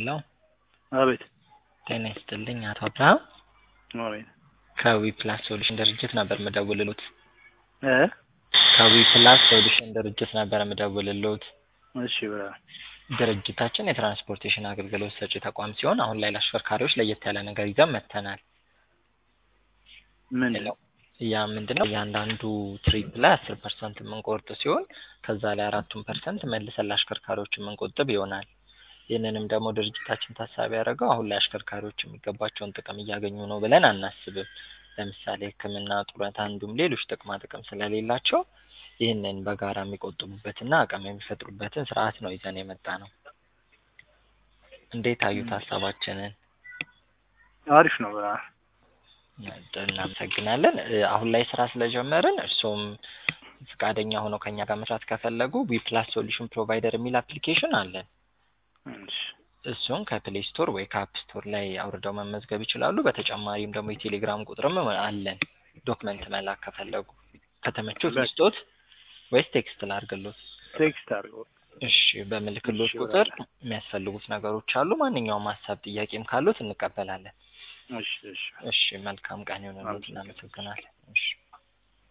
ሄሎ አቤት ጤና ይስጥልኝ አቶ አብርሃም አቤት ከዊ ፕላስ ሶሉሽን ድርጅት ነበር ምደውልሎት እ ከዊ ፕላስ ሶሉሽን ድርጅት ነበር ምደውልሎት እሺ ብራ ድርጅታችን የትራንስፖርቴሽን አገልግሎት ሰጪ ተቋም ሲሆን አሁን ላይ ለአሽከርካሪዎች ለየት ያለ ነገር ይዘን መጥተናል ምን ሄሎ ያ ምንድነው እያንዳንዱ ትሪፕ ላይ አስር ፐርሰንት የምንቆርጥ ሲሆን ከዛ ላይ አራቱን ፐርሰንት መልሰን ለአሽከርካሪዎች የምንቆጥብ ይሆናል ይህንንም ደግሞ ድርጅታችን ታሳቢ ያደረገው አሁን ላይ አሽከርካሪዎች የሚገባቸውን ጥቅም እያገኙ ነው ብለን አናስብም ለምሳሌ ህክምና ጡረታ እንዲሁም ሌሎች ጥቅማ ጥቅም ስለሌላቸው ይህንን በጋራ የሚቆጥቡበትና አቅም የሚፈጥሩበትን ስርዓት ነው ይዘን የመጣ ነው እንዴት አዩት ሀሳባችንን አሪፍ ነው ብራ እናመሰግናለን እ አሁን ላይ ስራ ስለጀመርን እርስዎም ፈቃደኛ ሆነው ከኛ ጋር መስራት ከፈለጉ ዊ ፕላስ ሶሉሽን ፕሮቫይደር የሚል አፕሊኬሽን አለን እሺ እሱን ከፕሌይ ስቶር ወይ ከአፕ ስቶር ላይ አውርደው መመዝገብ ይችላሉ በተጨማሪም ደግሞ የቴሌግራም ቁጥርም አለን ዶክመንት መላክ ከፈለጉ ከተመቾት በ- ልስጦት ወይስ ቴክስት ላድርግሎት ቴክስት አድርገው እሺ በምልክሎት እሺ፣ ቁጥር በቃ። የሚያስፈልጉት ነገሮች አሉ ማንኛውም ሀሳብ ጥያቄም ካሉት እንቀበላለን እሺ እሺ እሺ መልካም ቀን ይሁንልዎት አመሰግናለሁ። እናመሰግናለን እሺ